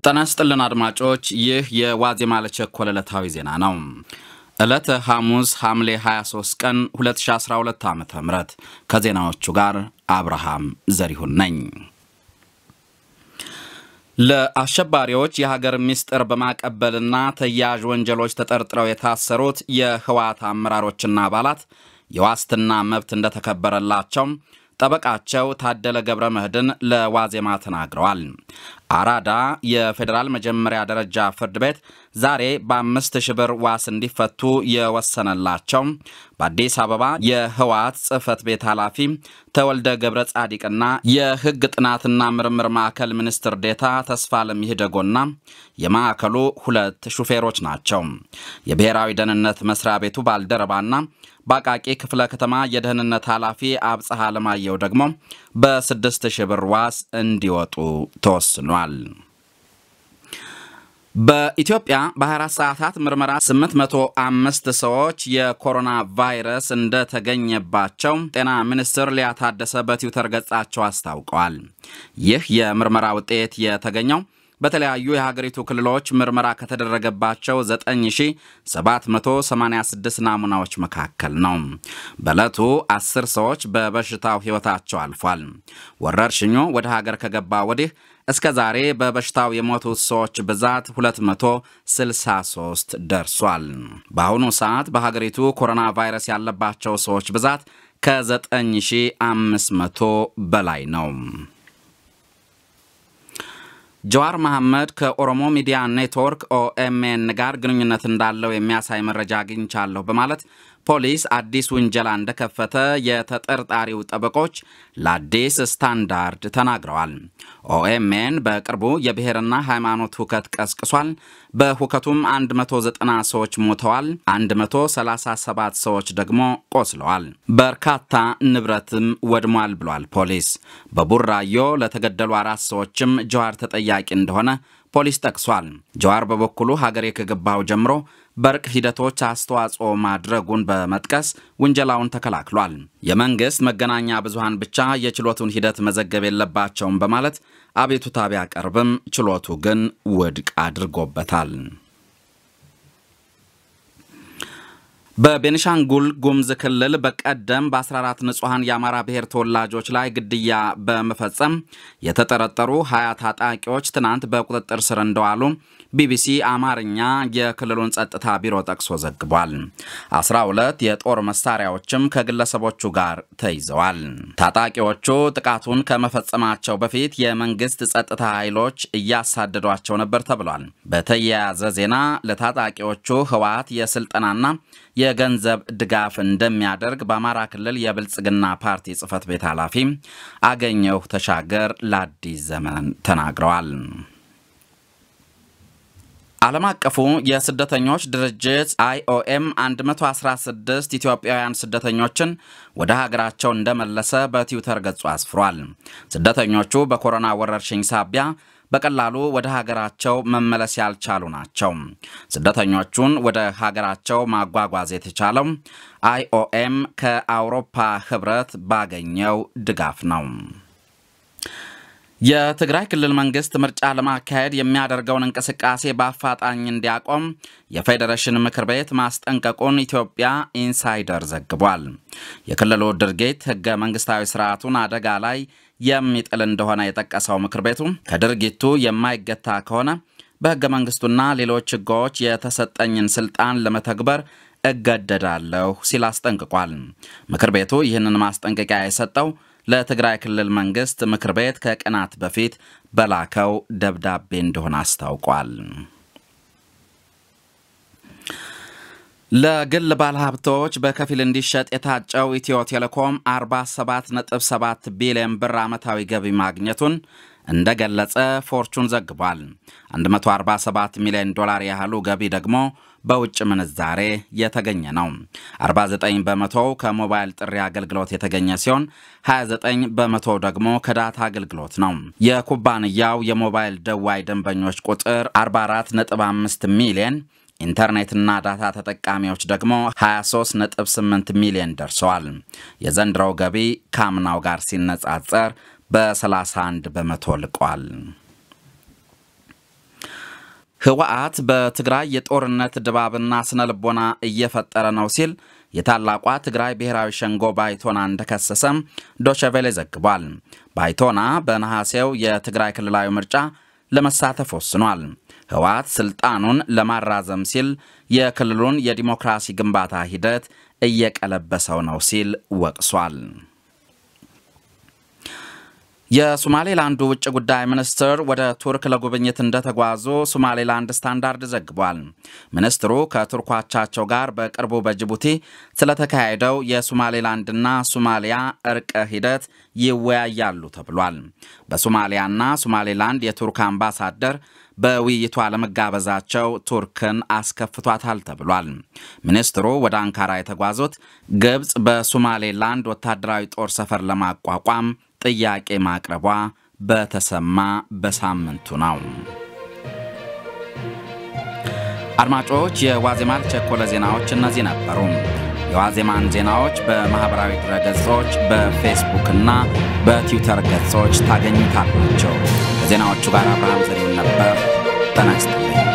ጤና ይስጥልን አድማጮች፣ ይህ የዋዜማ ለቸኮለ ዕለታዊ ዜና ነው። ዕለተ ሐሙስ ሐምሌ 23 ቀን 2012 ዓ ም ከዜናዎቹ ጋር አብርሃም ዘሪሁን ነኝ። ለአሸባሪዎች የሀገር ምስጢር በማቀበልና ተያያዥ ወንጀሎች ተጠርጥረው የታሰሩት የህወሓት አመራሮችና አባላት የዋስትና መብት እንደተከበረላቸው ጠበቃቸው ታደለ ገብረ መድህን ለዋዜማ ተናግረዋል። አራዳ የፌዴራል መጀመሪያ ደረጃ ፍርድ ቤት ዛሬ በአምስት ሺህ ብር ዋስ እንዲፈቱ የወሰነላቸው በአዲስ አበባ የህወሓት ጽህፈት ቤት ኃላፊ ተወልደ ገብረ ጻዲቅና የህግ ጥናትና ምርምር ማዕከል ሚኒስትር ዴታ ተስፋለም ይህደጎና የማዕከሉ ሁለት ሹፌሮች ናቸው። የብሔራዊ ደህንነት መስሪያ ቤቱ ባልደረባና በአቃቂ ክፍለ ከተማ የደህንነት ኃላፊ አብጽሐ አለማየሁ ደግሞ በስድስት ሺህ ብር ዋስ እንዲወጡ ተወስኗል። በኢትዮጵያ በ24 ሰዓታት ምርመራ 805 ሰዎች የኮሮና ቫይረስ እንደተገኘባቸው ጤና ሚኒስትር ሊያ ታደሰ በትዊተር ገጻቸው አስታውቀዋል። ይህ የምርመራ ውጤት የተገኘው በተለያዩ የሀገሪቱ ክልሎች ምርመራ ከተደረገባቸው 9786 ናሙናዎች መካከል ነው። በዕለቱ 10 ሰዎች በበሽታው ሕይወታቸው አልፏል። ወረርሽኙ ወደ ሀገር ከገባ ወዲህ እስከ ዛሬ በበሽታው የሞቱት ሰዎች ብዛት 263 ደርሷል። በአሁኑ ሰዓት በሀገሪቱ ኮሮና ቫይረስ ያለባቸው ሰዎች ብዛት ከ9500 በላይ ነው። ጀዋር መሐመድ ከኦሮሞ ሚዲያ ኔትወርክ ኦኤምኤን ጋር ግንኙነት እንዳለው የሚያሳይ መረጃ አግኝቻለሁ በማለት ፖሊስ አዲስ ውንጀላ እንደከፈተ የተጠርጣሪው ጠበቆች ለአዲስ ስታንዳርድ ተናግረዋል። ኦኤምኤን በቅርቡ የብሔርና ሃይማኖት ሁከት ቀስቅሷል። በሁከቱም 190 ሰዎች ሞተዋል፣ 137 ሰዎች ደግሞ ቆስለዋል፣ በርካታ ንብረትም ወድሟል ብሏል ፖሊስ። በቡራዮ ለተገደሉ አራት ሰዎችም ጀዋር ተጠያቂ እንደሆነ ፖሊስ ጠቅሷል። ጀዋር በበኩሉ ሀገሬ ከገባው ጀምሮ በእርቅ ሂደቶች አስተዋጽኦ ማድረጉን በመጥቀስ ውንጀላውን ተከላክሏል። የመንግሥት መገናኛ ብዙሃን ብቻ የችሎቱን ሂደት መዘገብ የለባቸውም በማለት አቤቱታ ቢያቀርብም ችሎቱ ግን ውድቅ አድርጎበታል። በቤኒሻንጉል ጉሙዝ ክልል በቀደም በ14 ንጹሐን የአማራ ብሔር ተወላጆች ላይ ግድያ በመፈጸም የተጠረጠሩ 20 ታጣቂዎች ትናንት በቁጥጥር ስር እንደዋሉ ቢቢሲ አማርኛ የክልሉን ጸጥታ ቢሮ ጠቅሶ ዘግቧል። 12 የጦር መሳሪያዎችም ከግለሰቦቹ ጋር ተይዘዋል። ታጣቂዎቹ ጥቃቱን ከመፈጸማቸው በፊት የመንግስት ጸጥታ ኃይሎች እያሳደዷቸው ነበር ተብሏል። በተያያዘ ዜና ለታጣቂዎቹ ህወሓት የስልጠናና የገንዘብ ድጋፍ እንደሚያደርግ በአማራ ክልል የብልጽግና ፓርቲ ጽህፈት ቤት ኃላፊ አገኘሁ ተሻገር ለአዲስ ዘመን ተናግረዋል። ዓለም አቀፉ የስደተኞች ድርጅት አይኦኤም 116 ኢትዮጵያውያን ስደተኞችን ወደ ሀገራቸው እንደመለሰ በትዊተር ገጹ አስፍሯል። ስደተኞቹ በኮሮና ወረርሽኝ ሳቢያ በቀላሉ ወደ ሀገራቸው መመለስ ያልቻሉ ናቸው። ስደተኞቹን ወደ ሀገራቸው ማጓጓዝ የተቻለው አይኦኤም ከአውሮፓ ህብረት ባገኘው ድጋፍ ነው። የትግራይ ክልል መንግስት ምርጫ ለማካሄድ የሚያደርገውን እንቅስቃሴ በአፋጣኝ እንዲያቆም የፌዴሬሽን ምክር ቤት ማስጠንቀቁን ኢትዮጵያ ኢንሳይደር ዘግቧል። የክልሉ ድርጊት ህገ መንግስታዊ ስርዓቱን አደጋ ላይ የሚጥል እንደሆነ የጠቀሰው ምክር ቤቱ ከድርጊቱ የማይገታ ከሆነ በህገ መንግስቱና ሌሎች ህጎች የተሰጠኝን ስልጣን ለመተግበር እገደዳለሁ ሲል አስጠንቅቋል። ምክር ቤቱ ይህንን ማስጠንቀቂያ የሰጠው ለትግራይ ክልል መንግስት ምክር ቤት ከቀናት በፊት በላከው ደብዳቤ እንደሆነ አስታውቋል። ለግል ባለሀብቶች በከፊል እንዲሸጥ የታጨው ኢትዮ ቴሌኮም 47.7 ቢሊዮን ብር ዓመታዊ ገቢ ማግኘቱን እንደገለጸ ፎርቹን ዘግቧል። 147 ሚሊዮን ዶላር ያህሉ ገቢ ደግሞ በውጭ ምንዛሬ የተገኘ ነው። 49 በመቶው ከሞባይል ጥሪ አገልግሎት የተገኘ ሲሆን 29 በመቶው ደግሞ ከዳታ አገልግሎት ነው። የኩባንያው የሞባይል ደዋይ ደንበኞች ቁጥር 44.5 ሚሊዮን ኢንተርኔትና ዳታ ተጠቃሚዎች ደግሞ 23.8 ሚሊዮን ደርሰዋል። የዘንድሮው ገቢ ከአምናው ጋር ሲነጻጸር በ31 በመቶ ልቋል። ህወሓት በትግራይ የጦርነት ድባብና ስነ ልቦና እየፈጠረ ነው ሲል የታላቋ ትግራይ ብሔራዊ ሸንጎ ባይቶና እንደከሰሰም ዶቸቬሌ ዘግቧል። ባይቶና በነሐሴው የትግራይ ክልላዊ ምርጫ ለመሳተፍ ወስኗል። ህወሓት ስልጣኑን ለማራዘም ሲል የክልሉን የዲሞክራሲ ግንባታ ሂደት እየቀለበሰው ነው ሲል ወቅሷል። የሶማሌላንዱ ውጭ ጉዳይ ሚኒስትር ወደ ቱርክ ለጉብኝት እንደተጓዙ ሶማሌላንድ ስታንዳርድ ዘግቧል። ሚኒስትሩ ከቱርክ አቻቸው ጋር በቅርቡ በጅቡቲ ስለተካሄደው የሶማሌላንድና ሶማሊያ እርቀ ሂደት ይወያያሉ ተብሏል። በሶማሊያና ሶማሌላንድ የቱርክ አምባሳደር በውይይቱ አለመጋበዛቸው ቱርክን አስከፍቷታል ተብሏል። ሚኒስትሩ ወደ አንካራ የተጓዙት ግብፅ በሶማሌላንድ ወታደራዊ ጦር ሰፈር ለማቋቋም ጥያቄ ማቅረቧ በተሰማ በሳምንቱ ነው። አድማጮች፣ የዋዜማ ቸኮለ ዜናዎች እነዚህ ነበሩ። የዋዜማን ዜናዎች በማኅበራዊ ድረገጾች በፌስቡክ እና በትዊተር ገጾች ታገኙታላቸው። ከዜናዎቹ ጋር አብርሃም ዘሪሁን ነበር። ጤና ይስጥልኝ።